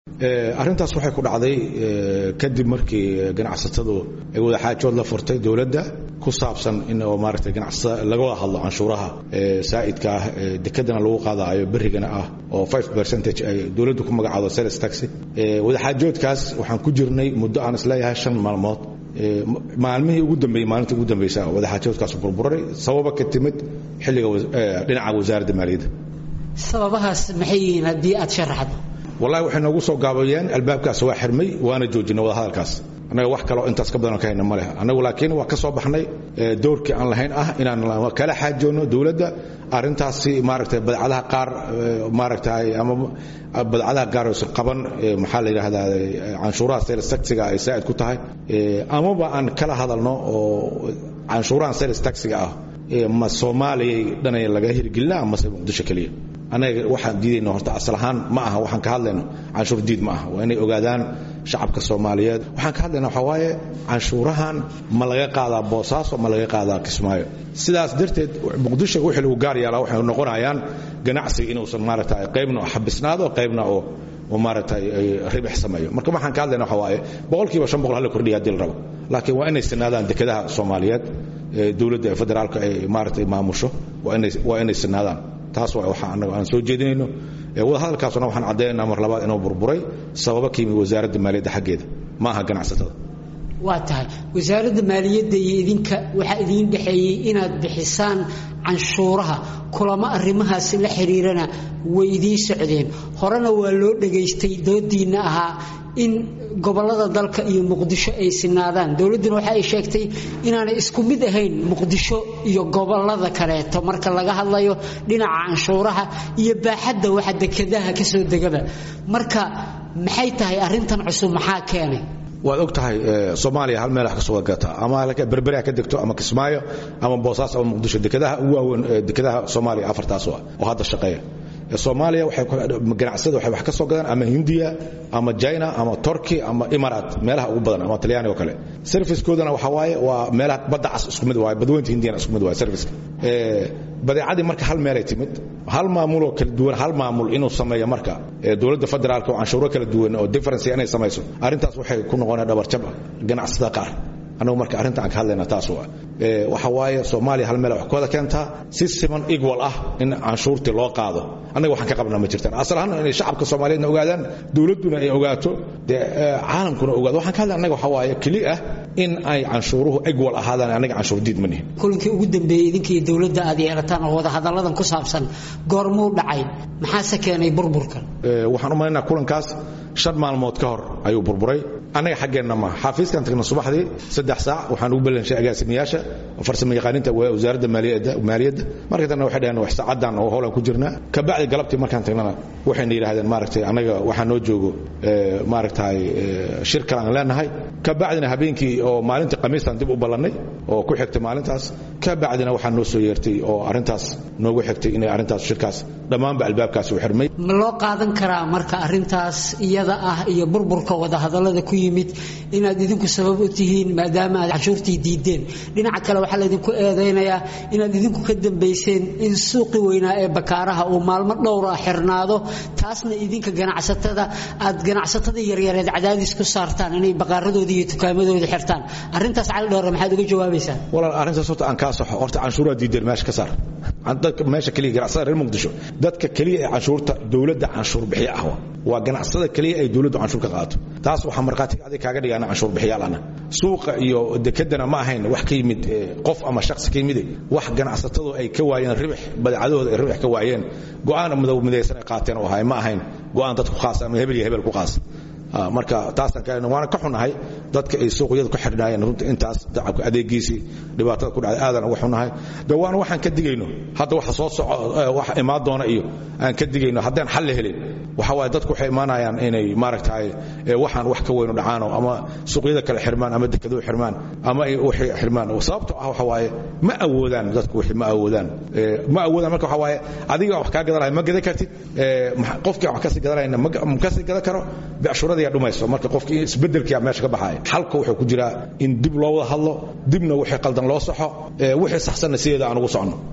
arrintaas waxay ku dhacday kadib markii ganacsatadu ay wadaxaajood la furtay dowladda ku saabsan in oo maaragtay ganacsatada laga wada hadlo canshuuraha saa'idka ah dekedana lagu qaadaayo berrigana ah oo five percentage ay dowladdu ku magacaado sales taxi wadaxaajoodkaas waxaan ku jirnay muddo aan isleeyahay shan maalmood maalmihii ugu dambeeyey maalintii ugu dambaysa wadaxaajoodkaas burburay sababa ka timid xilliga dhinaca wasaaradda maaliyadda sababahaas maxay yihiin haddii aad sharaxdo wallahi waxay noogu soo gaabayeen albaabkaas waa xirmay waana joojinay wadahadalkaas annaga wax kaloo intaas ka badan ka hayna ma leh annagu laakiin waa ka soo baxnay doorkii aan lahayn ah inaan kala xaajoonno dowladda arrintaasi maaragtay badcadaha qaar maaragtay ama badcadaha qaar oosan qaban maxaa la yidhaahdaa canshuuraha sales taxiga ay saa'id ku tahay amaba aan kala hadalno oo canshuurahan sales taxiga ah ma soomaaliyay dhanay laga hirgelina amase muqdisho keliya annaga waxaan diidayno horta asal ahaan ma aha waxaan ka hadlayno canshuur diid ma aha waa inay ogaadaan shacabka soomaaliyeed waxaan ka hadlayna waxaa waaye canshuurahan ma laga qaadaa boosaaso ma laga qaadaa kismaayo sidaas darteed muqdisho wixii lagu gaar yeelaa waxay noqonayaan ganacsiga inuusan maaragta qaybna xabisnaado qaybna oo oo maaragtay ribix sameeyo marka waxaan ka hadlayna waxaa waaye boqolkiiba shan boqol hala kordhiya haddii la rabo laakiin waa inay sinaadaan dekedaha soomaaliyeed dowladda federaalka ay maaragtay maamusho waa inay waa inay sinaadaan taas waa waxa annaga aan soo jeedinayno wadahadalkaasuna waxaan caddaynaa mar labaad inuu burburay sababa ka yimi wasaaradda maaliyadda xaggeeda ma aha ganacsatada waa tahay wasaaradda maaliyadda iyo idinka waxaa idiin dhexeeyey inaad bixisaan canshuuraha kulamo arrimahaasi la xiriirana way idiin socdeen horena waa loo dhegaystay doodiinna ahaa in gobollada dalka iyo muqdisho ay sinaadaan dowladduna waxa ay sheegtay inaanay isku mid ahayn muqdisho iyo gobollada kaleeto marka laga hadlayo dhinaca canshuuraha iyo baaxadda waxa dekedaha ka soo degaba marka maxay tahay arrintan cusub maxaa keenay waad og tahay soomaaliya hal meel wax ka soo gataa ama berberea ka degto ama kismaayo ama boosaas ama muqdisho dekedaha ugu waaweyn dekedaha soomaaliya afartaas oo hadda shaqeeya soomaaliya ganacsada waxay wax ka soo gadaan ama hindiya ama china ama turkey ama imarat meelaha ugu badan ama talyaani oo kale servicekoodana waxaa waaye waa meelaha badda cas isku mid waaye badweynta hindiyana isku mid waaye serviceka badeecadii marka hal meelay timid hal maamuloo kala duwan hal maamul inuu sameeyo marka dowladda federaalka oo canshuuro kala duwan oo difference inay samayso arrintaas waxay ku noqonaya dhabarjab ganacsada qaar annagu marka arrinta aan ka hadlayna taas waa waxa waaye soomaaliya hal meel wax ku wada keentaa si siman equal ah in canshuurtii loo qaado annaga waxaan ka qabnaa ma jirtaan asal ahaan inay shacabka soomaaliyeedna ogaadaan dowladduna ay ogaato dee caalamkuna ogaado waxaan ka hadlay annaga waxa waaye keli ah in ay canshuuruhu equal ahaadaan annaga canshuur diid ma nihin kulankii ugu dambeeyey idinka iyo dowladda aad yeelataan oo wadahadalladan ku saabsan goormuu dhacay maxaase keenay burburkan waxaan u malaynaa kulankaas shan maalmood ka hor ayuu burburay annaga xaggeenna ma xafiiskan tagna subaxdii saddex saac waxaan ugu balanshay agaasimiyaasha farsamo yaqaaninta wasaaradda maaliyadda marka tanna waxay dhaheen wax saacadan oo howlaan ku jirnaa kabacdi galabtii markaan tagnana waxayna yidhahdeen maaragtay annaga waxaa noo joogo maaragtay shir kale aan leenahay kabacdina habeenkii oo maalintii khamiistan dib u ballannay oo ku xigtay maalintaas kabacdina waxaa noo soo yeertay oo arrintaas noogu xigtay inay arrintaas shirkaas dhammaanba albaabkaasi u xirmay ma loo qaadan karaa marka arrintaas iyada ah iyo burburka wadahadallada ku yimid inaad idinku sabab u tihiin maadaama aad canshuurtii diideen dhinaca kale waxaa laydinku eedaynayaa inaad idinku ka dambayseen in suuqi weynaa ee bakaaraha uu maalmo dhowra xirnaado taasna idinka ganacsatada aad ganacsatada yaryareed cadaadis ku saartaan inay baqaaradooda iyo tukaamadooda xirtaan arrintaas cali dhoore maxaad uga jawaabaysaa walaal arrintaas horta aan kaa saxo horta canshuuraha diideen meesha ka saar dadka meesha keliya ganacsada reer muqdisho dadka keliya ee canshuurta dowladda canshuur bixiya ah waa ganacsada keliya ay dowladdu canshuur ka qaato taas waxaa markhaatiga adig kaaga dhigaana canshuur bixiyaal ana suuqa iyo dekedana ma ahayn wax ka yimid qof ama shakhsi ka yimide wax ganacsatadu ay ka waayeen ribix badeecadooda ay ribix ka waayeen go'aan midaysan ay qaateen oo ahay ma ahayn go'aan dadku khaas ama hebel iyo hebel ku qaas marka taasaan ka waana ka xunahay dadka ay suuqyada ku xidhnaayeen runta intaas dacabka adeegiisii dhibaatada ku dhacday aadan uga xunahay de waana waxaan ka digayno hadda waxa soo soco wax imaan doona iyo aan ka digayno haddaan xal la helin waxa waaye dadku waxay imaanayaan inay maaragtahay waxaan wax ka weynu dhacaano ama suuqyada kale xirmaan ama dekeduhu xirmaan ama waxay xirmaan sababto ah waxa waaye ma awoodaan dadku wixii ma awoodaan ma awoodaan marka waxa waaye adiga wax kaa gadanaya ma gadan kartid qofkii wax kasii gadanayna ma kasii gadan karo becshurada dhumayso marka qofkii isbedelkiia meesha ka baxaaya xalka wuxuu ku jiraa in dib loo wada hadlo dibna wixii qaldan loo saxo wixii saxsanna sideeda aan ugu socno